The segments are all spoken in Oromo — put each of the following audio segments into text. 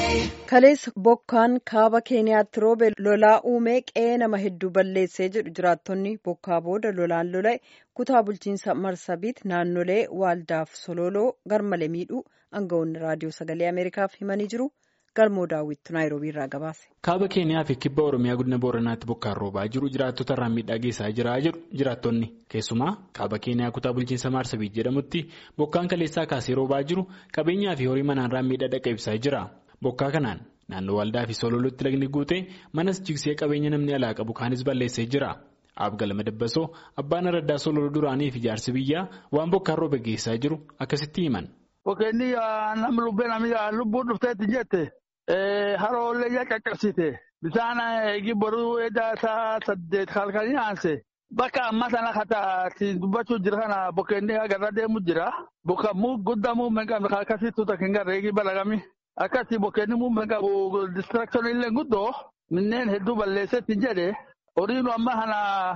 Kaleessa bokkaan kaaba keeniyaatti roobe lolaa uumee qe'ee nama hedduu balleessee jedhu jiraattonni bokkaa booda lolaan lola'e kutaa bulchiinsa marsabiit naannolee waaldaaf sololoo garmalee miidhuu aangawoonni raadiyoo sagalee ameerikaaf himanii jiru galmoo daawwittu naayiroobii irraa gabaase. kaaba keeniyaa fi kibba oromiyaa godina booranaatti bokkaan roobaa jiru jiraattota irraan miidhaa geessaa jira jedhu jiraattonni keessumaa kaaba keeniyaa kutaa bulchiinsa marsabiit jedhamutti bokkaan kaleessaa kaasee roobaa jiru qabeenyaa fi horii manaarraan miidhaa dhaqqabsiisaa jira. Bokkaa kanaan naannoo waldaa fi sololotti lagni guutee manas jigsee qabeenya namni alaa qabu kaanis balleessee jira. Abgalama Dabbasoo abbaan araddaa sololoo duraanii fi jaarsi biyyaa waan bokkaan roobe geessaa jiru akkasitti himan. Bokkeenni nama lubbeen lubbuu dhufteetti jette haroollee ija qaqqabsiite bishaan eegi boruu edaa isaa saddeet halkanii aanse bakka amma sana kataatti dubbachuu jira kana bokkeenni agarra deemu jira. Bokkaamuu guddamuu meeqamne akkasitti tuuta kan garra eegi balagami. Akkasii bokkeenni muummee qabu distraction illee guddoo minneen hedduu balleessetti jedhe horiin amma kana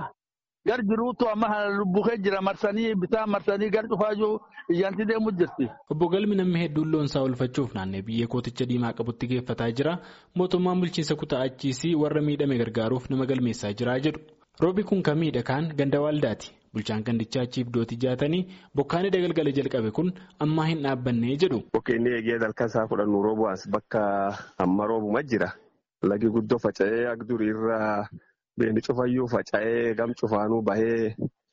gar jiruutu amma kana lubbukee jira marsanii bitaa marsanii gar cufaajuu iyyanti deemu jirti. Obbo Galmi namni hedduun loonsaa oolfachuuf naannoo biyya kooticha diimaa qabutti geeffataa jira. Mootummaan bulchiinsa kutaa achiisii warra miidhame gargaaruuf nama galmeessaa jira jedhu. Roobi kun kan miidhagaan ganda waaldaati. Bulchaan gandichaa achiif dooti jaatanii bokkaan galgala jalqabe kun ammaa hin dhaabbannee jedhu. Bokkeenni eegee dalka isaa fudhannu roobu as bakka amma roobuma jira. Lagi guddoo faca'ee agdurii irraa beeni cufayyuu faca'ee gam cufaanuu bahee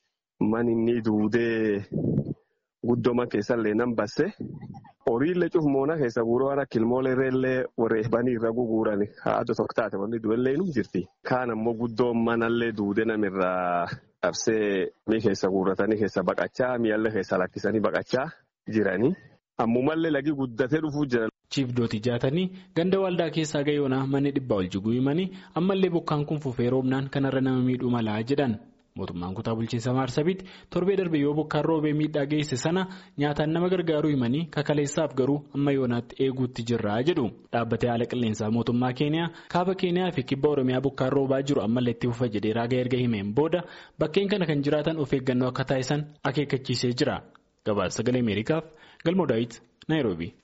man inni duudee guddooma keessallee nan basse. Horiillee cufmoona keessa guuroo waan akka ilmooleerreellee wareebanii irra guguuran haadha tokko taate wanni du'ellee nu jirti. Kaan ammoo guddoon manallee duudee namirraa. Qabsee mii keessa guurratanii keessa baqachaa mi'allee keessa lakkisanii baqachaa jiranii ammumallee lagi guddatee dhufuu jiran. Chiif Dooti jaatanii ganda waldaa keessaa gayoonaa manni dhibbaa ol jiguu himanii ammallee bokkaan kun fufee roobnaan kanarra nama miidhuu malaa jedhan mootummaan kutaa bulchiinsa maarsabiitti torbee darbe yoo bokkaan roobee miidhaa geesse sana nyaataan nama gargaaruu himanii kakaleessaaf garuu amma yoonaatti eeguutti jirraa jedhu dhaabbatee haala qilleensaa mootummaa keeniyaa kaaba keeniyaa fi kibba oromiyaa bokkaan roobaa jiru ammallee itti fufa jedhee raaga erga himeen booda bakkeen kana kan jiraatan of eeggannoo akka taasisan akeekkachiisee jira gabaasa sagalee ameerikaaf galmoo daawit naayiroobii.